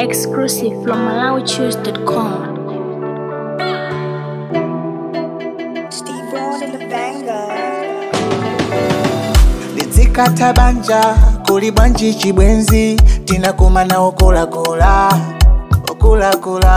Exclusive from MalawiChoose.com. Steve Ron and the banger. lizikata banja kuli bwanji chibwenzi tinakumana okulakola okulakola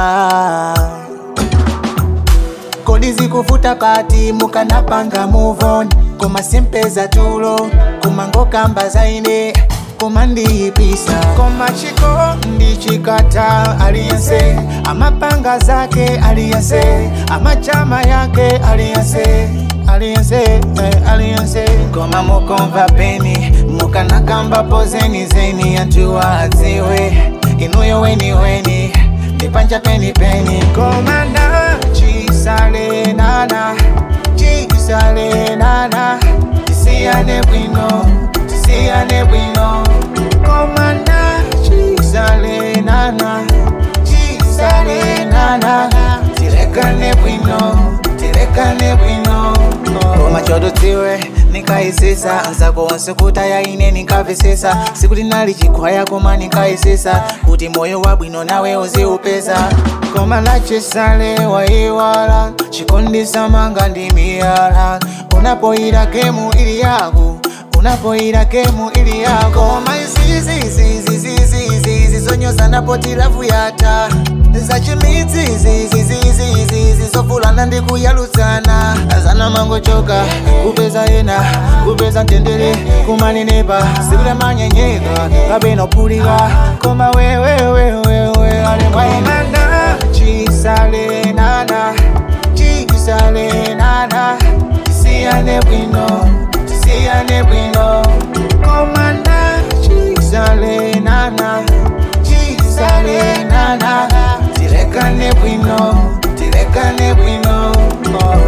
kodi zikufuta kati mukanapanga muvon koma sempeza tulo kumangokamba zaine koma ndiyipisa koma chiko ndichikata aliyense amapanga zake aliyense amachama yake aliyense aliyense eh, aliyense koma mukomva peni mukanakamba pozeni zeni antuwa adziwe inuyo weni weni ndipanja peni peni koma na chisale nana chisale nana tisiyane bwino tisiyane bwino koma na chisale nana chisale nana tilekane bwino tilekane bwino koma chododziwe nikayisisa nzako wonse kuti ayaine nikavisisa siku linali chikhwaya koma nikayisisa kuti moyo wabwino nawe uziupeza koma lachisale waiwala chikondisa manga ndi miyala unapoyira gemu ili yako unapoyira gemu ili yako koma izizizizizizizizi zonyoza napoti lavu yata zachimidzizizizizizi zovulana ndi kuyalutsana azana mangochoka kupeza ena kupeza mtendere kumanenepa sikulemanyenyeka kabenopulika koma wewewewewe alemwaimana chisale nana chisale nana tisiyane bwino tisiyane bwino komana chisale nana chisale nana tilekane bwino tilekane bwino oh.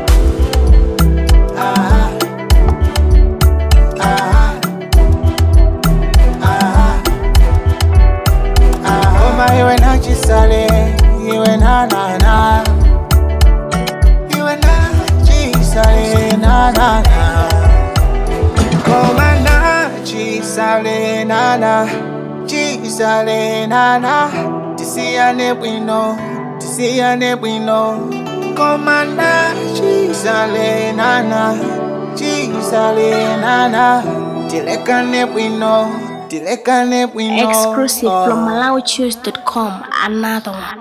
ah. Ah. Ah. Ah. Koma iwe na chisale iwe na nana iwe na chisale na nana Koma na chisale nana chisale nana tisiyane bwino tisiyane bwino Koma na chisale nana chisale nana tilekane bwino tilekane bwino Exclusive Oh. from MalawiChoose.com. Another one.